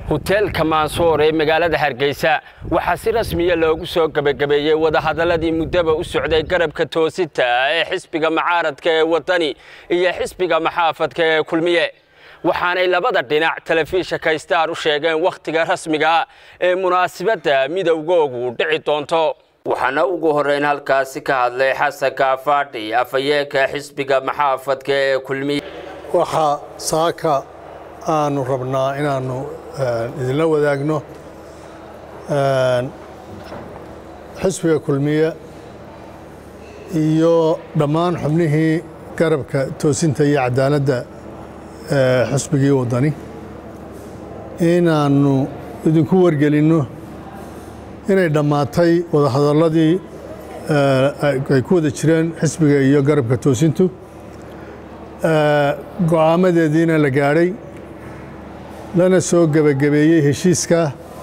hoteelka maansoor ee magaalada hargeysa waxaa si rasmiya loogu soo gebagabeeyey wadahadaladii muddaba u socday garabka toosinta ee xisbiga macaaradka ee waddani iyo xisbiga maxaafadka ee kulmiye waxaanay labada dhinac telefishinka star u sheegeen wakhtiga rasmiga ee munaasabadda midowgoogu dhici doonto waxaana ugu horreyn halkaasi ka hadlay xasan kaafaadhi afhayeenka xisbiga maxaafadka ee kulmiye waxaa saaka aanu rabnaa inaannu idinla wadaagno xisbiga kulmiye iyo dhammaan xubnihii garabka toosinta iyo cadaaladda xisbigii waddani inaannu idinku wargelinno inay dhammaatay wadahadalladii ay ku wada jireen xisbiga iyo garabka toosintu go'aamadeediina la gaadhay lana soo gebagabeeyey heshiiska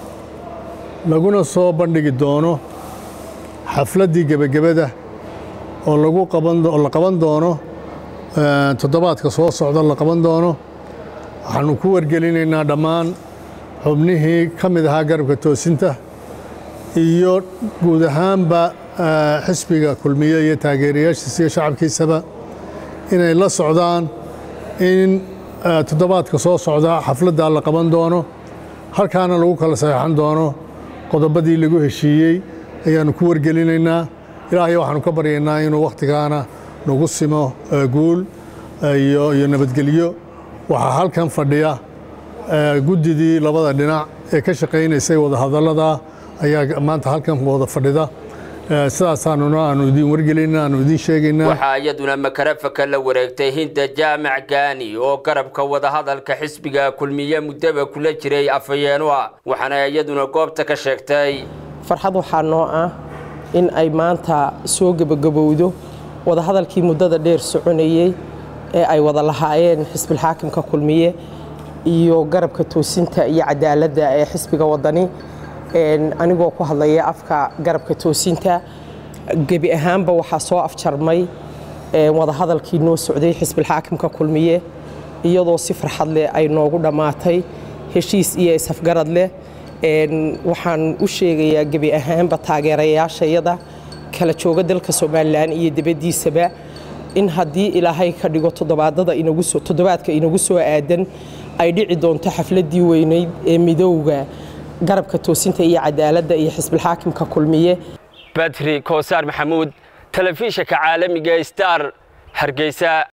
laguna soo bandhigi doono xafladdii gebagabada oo lagu qabanoo la qaban doono toddobaadka soo socda la qaban doono waxaannu ku wargelinaynaa dhammaan xubnihii ka mid ahaa garabka toosinta iyo guud ahaanba xisbiga kulmiye iyo taageerayaashiisa iyo shacabkiisaba inay la socdaan in toddobaadka soo socda xafladdaa la qaban doono halkaana lagu kala saxeixan doono qodobadii lagu heshiiyey ayaannu ku wargelinaynaa ilaahay waxaanu ka baryaynaa inuu wakhtigaana nagu simo guul iyo nabadgelyo waxaa halkan fadhiya guddidii labada dhinac ee ka shaqaynaysay wadahadallada ayaa maanta halkan wada fadhida sidaasaanuna aanu idin wargelayna aanu idin sheegaynaa waxaa iyaduna makarafaka la wareegtay hinda jaamac gaani oo garabka wadahadalka xisbiga kulmiye muddaba kula jiray afhayeenu ah waxaana iyaduna goobta ka sheegtay farxad waxaa noo ah in ay maanta soo gebagabowdo wadahadalkii muddada dheer soconayey ee ay wada lahaayeen xisbilxaakimka kulmiye iyo garabka toosinta iyo cadaaladda ee xisbiga waddani anigoo ku hadlaya afka garabka toosinta gebi ahaanba waxaa soo afjarmay wadahadalkii noo socday xisbilxaakimka kulmiye iyadoo si farxad leh ay noogu dhammaatay heshiis iyo isafgarad leh waxaan u sheegayaa gebi ahaanba taageerayaashayada kala jooga dalka somalilan iyo dibaddiisaba in haddii ilaahay ka dhigo toddobaadka inagu soo aadan ay dhici doonto xafladdii weyneyd ee midowga garabka toosinta iyo cadaaladda iyo xisbilxaakimka kulmiye badri koosaar maxamuud telefishinka caalamiga star hargeysa